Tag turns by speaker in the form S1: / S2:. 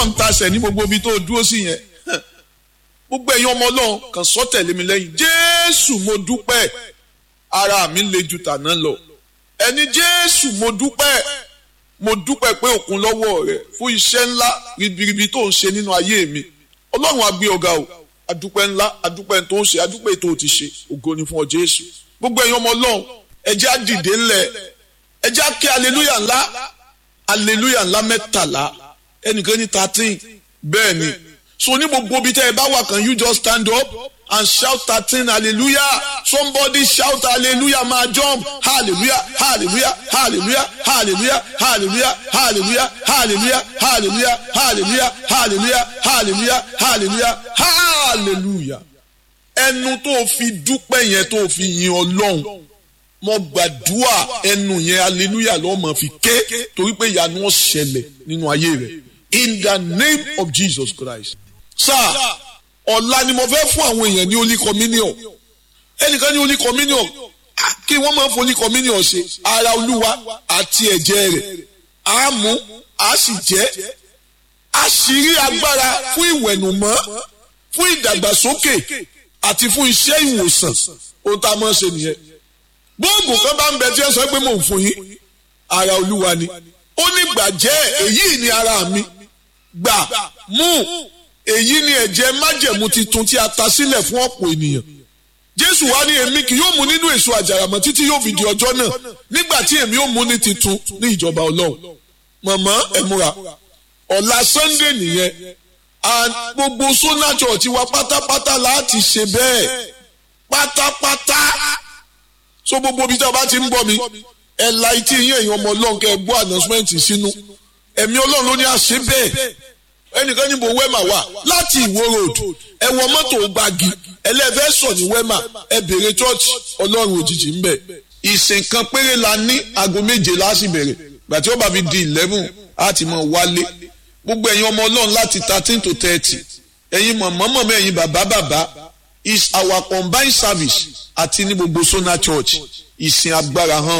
S1: ń tasẹ̀ ní gbogbo ibi tó dúró sí yẹn gbogbo ẹ̀yin ọmọ ọlọ́run kàn sọ tẹ̀lé mi lẹ́yìn jésù mo dúpẹ́ ara mi le ju tàná lọ ẹni jésù mo dúpẹ́ mo dúpẹ́ pé òkun lọ́wọ́ rẹ fún iṣẹ́ ńlá ribiribi tó ń ṣe nínú ayé mi ọlọ́run á gbé ọ̀gá o adúpẹ́ ńlá adúpẹ́ tó ń ṣe adúpẹ́ tó ti ṣe ògo ni fún ọ jésù gbogbo ẹ̀yin ọmọ ọlọ́run ẹ jẹ́ á dìde ńlẹ̀ ẹ jẹ́ á kí aleluya ńlá aleluya ńlá mẹ́tàlá ẹnìkan ní thirteen bẹ́ẹ̀ ni so ní gbogbo ibi tẹ́ ẹ bá wà can you just stand up and shout thirteen hallelujah somebody shout hallelujah máa jump hallelujah hallelujah hallelujah hallelujah hallelujah hallelujah hallelujah hallelujah hallelujah hallelujah hallelujah hallelujah hallelujah ẹnu tó fi dúpẹ́ yẹn tó fi yin ọlọ́run mo gbàdúrà ẹnu yẹn hallelujah ló máa fi ké torí pé ìyanu ó ṣẹlẹ̀ nínú ayé rẹ̀ in the name of Jesus Christ sáà ọ̀la ni mo fẹ́ fún àwọn èèyàn ní holy communion ẹnìkan ní holy communion kí wọ́n máa ń fún holy communion ṣe ara olúwa àti ẹ̀jẹ̀ rẹ̀ á mú á sì jẹ́ àṣírí agbára fún ìwẹ̀nùmọ́ fún ìdàgbàsókè àti fún iṣẹ́ ìwòsàn ohun tá a máa ń ṣe nìyẹn gbóògùn kan bá ń bẹ tí ẹ sọ pé mò ń fún yín ara olúwa ni ó ní gbàjẹ́ èyí ni ara mi gbà mú èyí ni ẹ̀jẹ̀ májẹ̀mú titun tí a ta sílẹ̀ fún ọ̀pọ̀ ènìyàn jésù wá ní èmi kì yóò mú nínú èso àjàràmọ́ títí yóò fi di ọjọ́ náà nígbà tí èmi yóò mú ní titun ní ìjọba ọlọ́run mọ̀mọ́ ẹ múra ọ̀la sunday nìyẹn and gbogbo sona church wa pátápátá láti ṣe bẹ́ẹ̀ pátápátá so gbogbo ibi tí a bá ti ń gbọ́ mi ẹ̀ la etí yín èèyàn ọmọ ọlọ́run kẹ́ ẹ gbọ́ announcement sínú ẹ̀mí ọlọ́run ló ní àṣẹ bẹ́ẹ̀ ẹnìkan níbo wẹ́mà wà láti ìwó road ẹ wọ mọ́tò gbági ẹlẹ́fẹ́ sọ ní wẹ́mà ẹ bèrè church ọlọ́run òjijì ń bẹ̀. ìsìn kan péré la ní aago méje láti bẹ̀rẹ̀ gbàtí ó bá fi di eleven á ti mọ̀ wálé gbogbo ẹ̀yin ọmọ ọlọ́run láti thirteen to thirty ẹ̀yin mọ̀mọ́ mọ̀mọ́ ẹ̀yin bàbá bàbá is our combined service àti ní gbogbo sona church ìsìn agbára hàn